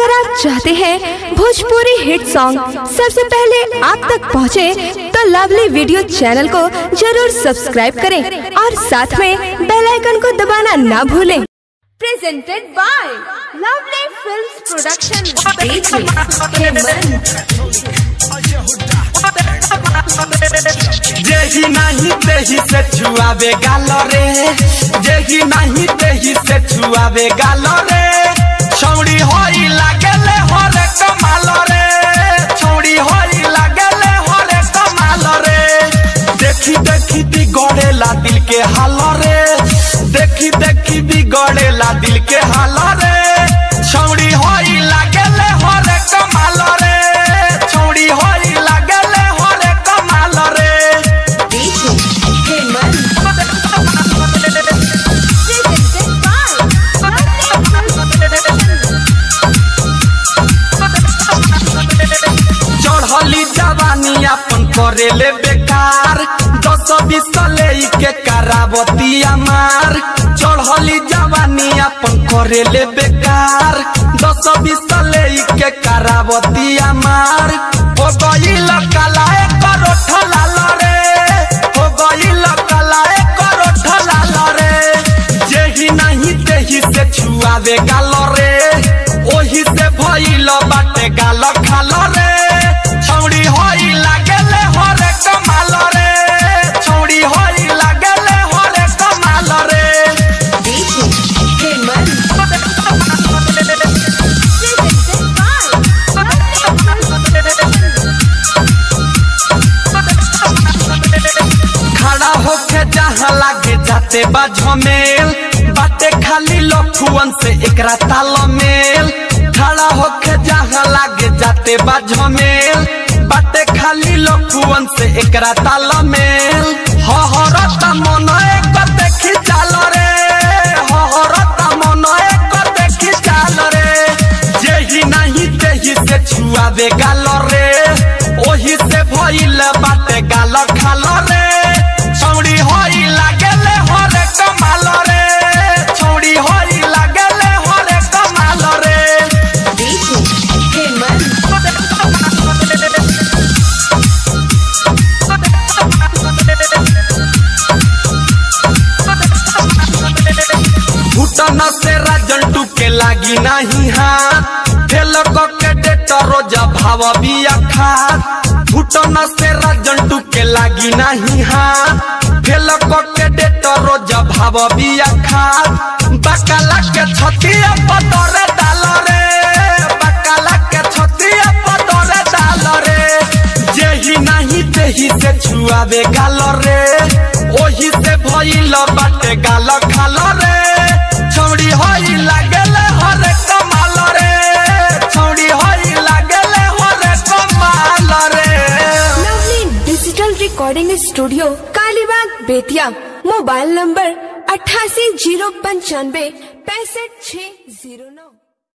अगर आप चाहते हैं भोजपुरी हिट सॉन्ग सबसे पहले आप तक पहुंचे, तो लवली वीडियो चैनल को जरूर सब्सक्राइब करें और साथ में बेल आइकन को दबाना ना भूलें presented by lovely films production जेही नहीं तेही से छुआवे गालो रे जेही नहीं तेही से छुआवे गालो रे छौड़ी होई लागेले हरे कमालो रे छौड़ी होई लागेले हरे कमालो रे देखी देखी बिगड़ेला दिल के हालो रे देखी देखी बिगड़ेला दिल के हालो रे छौड़ी होई लागेले हरे कमालो रे छौड़ी होई लागेले हरे कमालो रे चढ़ली जवानी अपन करेले बेकार दस बीस ले के करावती मार चढ़ली जवानी अपन करेले बेकार दस बीस ले के करावती मार हो गई कलाए करो ठलाल रे हो गई कलाए करो ठलाल रे जेही नहीं तेही से छुआवे गाल रे ओही से भइल बाटे गाल खाल रे छौड़ी होई लागेले हरे कमाल रे छौड़ी होई लागेले हरे कमाल रे खड़ा होके जहाँ लागे जाते बा झमेल बाटे खाली लफुअन से एकरा तालमेल खड़ा होके जहाँ लागे जाते बा झमेल बाटे खाली लफुअन से एकरा तालमेल हहरत मन एक देखी चाल रे हहरत मन एक देखी चाल रे जेही नहीं तेही से छुआवे गाल रे ओही से भइल बाटे गाल खाल रे छौड़ी होई लागेले हरे कमाल रे छौड़ी होई लागेले हरे कमाल रे घुटन से राजन टूके लागी नहीं हाथ फेल के डेट रोजा भाव बिया खात घुटन से राजन टूके लागी नहीं हाथ फेल के डेट रोजा भाव बिया खात बकाला के छतिया पतरे डाल रे बकाला के छतिया पतरे डाल रे जेही नहीं तेही से छुआवे गाल रे ओही से भइल बाटे गाल खाल रे छौड़ी होई लागेले हरे कमाल रे छौड़ी होई लागेले हरे कमाल रे lovely digital recording studio Kalibagh Bettiah mobile number अट्ठासी जीरो पंचानवे पैंसठ छः जीरो नौ